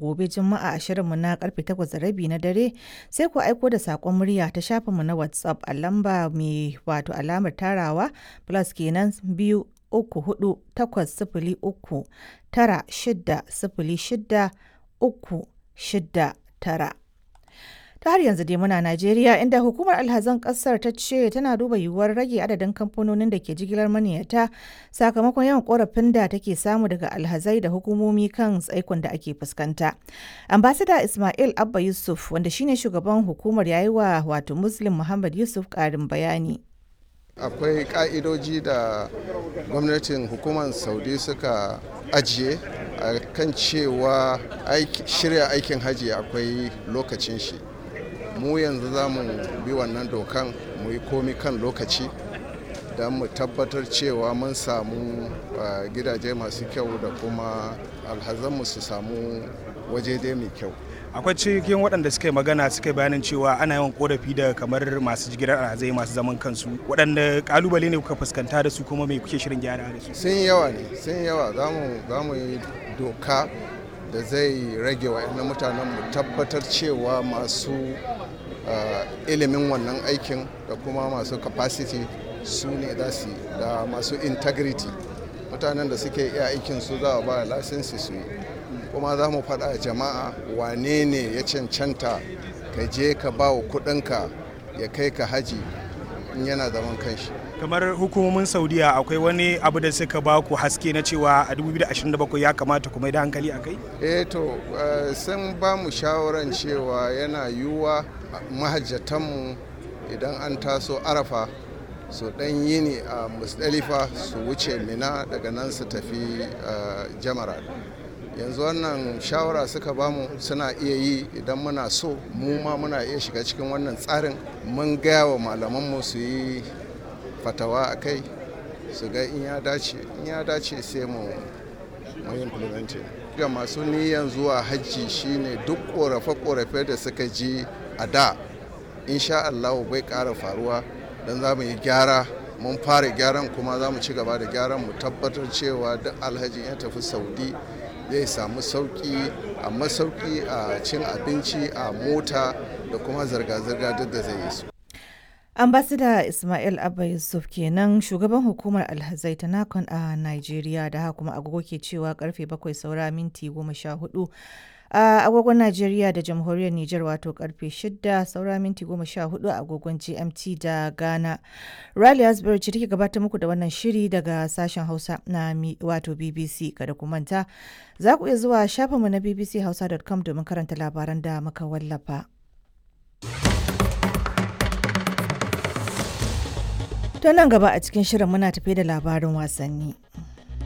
gobe Juma'a a shirinmu na karfe 8:30 na dare sai ku aiko da saƙon murya ta shafinmu na WhatsApp a lamba mai wato alamar tarawa plus kenan biyu uku hudu takwas sifili uku tara shida sifili shida uku shida tara. ta har yanzu dai muna Najeriya inda hukumar alhazan kasar ta ce tana duba yiwuwar rage adadin kamfanonin da ke jigilar maniyata sakamakon yawan korafin da take samu daga alhazai da hukumomi kan tsaikon da ake fuskanta. Ambasada Ismail Abba Yusuf wanda shine shugaban hukumar yayi wa wato Muslim Muhammad Yusuf karin bayani. akwai ka'idoji da gwamnatin hukumar saudi suka ajiye a kan cewa shirya aikin hajji akwai lokacin shi mu yanzu za mu bi wannan dokan mu yi komi kan lokaci don mu tabbatar cewa mun samu gidaje masu kyau da kuma alhazanmu su samu waje dai mai kyau akwai cikin waɗanda suka yi magana suka yi bayanin cewa ana yawan korafi da kamar masu jigilar alhazai masu zaman kansu waɗanda kalubale ne kuka fuskanta da su kuma mai kuke shirin gyara da su sun yawa ne sun yawa za mu yi doka da zai rage wa mutanen mu tabbatar cewa masu ilimin wannan aikin da kuma masu capacity su ne za su da masu integrity mutanen da suke iya aikin su za a ba lasinsi su yi kuma za mu faɗa jama'a wane ne ya cancanta ka je ka ba wa kuɗinka ya kai ka haji in yana zaman kanshi kamar hukumomin saudiya akwai wani abu da suka ba ku haske na cewa a 2027 ya kamata kuma da hankali a kai eh to sun ba mu shawaran cewa yana yiwuwa mahajjatanmu idan an taso arafa su dan yini a musdalifa su wuce mina daga nan su tafi jamara yanzu wannan shawara suka bamu suna iya yi idan muna so mu ma muna iya shiga cikin wannan tsarin mun gaya wa malamanmu su yi fatawa a kai su ga in ya dace in ya dace sai mu mu implementing ga masu niyan zuwa hajji shine duk korafe-korafe da suka ji a da insha Allah bai ƙara faruwa don za mu yi gyara mun fara gyaran kuma za mu ci gaba da gyaran mu tabbatar cewa duk alhaji ya tafi saudi zai samu sauki a masauki a cin abinci a mota da kuma zirga-zirga duk da zai yi su ambasada ismail abba yusuf kenan shugaban hukumar alhazai ta nakon a nigeria da haka kuma agogo ke cewa karfe bakwai saura minti goma sha hudu a agogon Najeriya da jamhuriyar Nijar wato karfe 6 saura minti 14 a agogon GMT da Ghana. Riley Asbury ce take gabatar muku da wannan shiri daga sashen Hausa na wato BBC kada ku manta. Za ku iya zuwa shafinmu na bbchausa.com domin karanta labaran da muka wallafa. To nan gaba a cikin shirin muna tafe da labarin wasanni.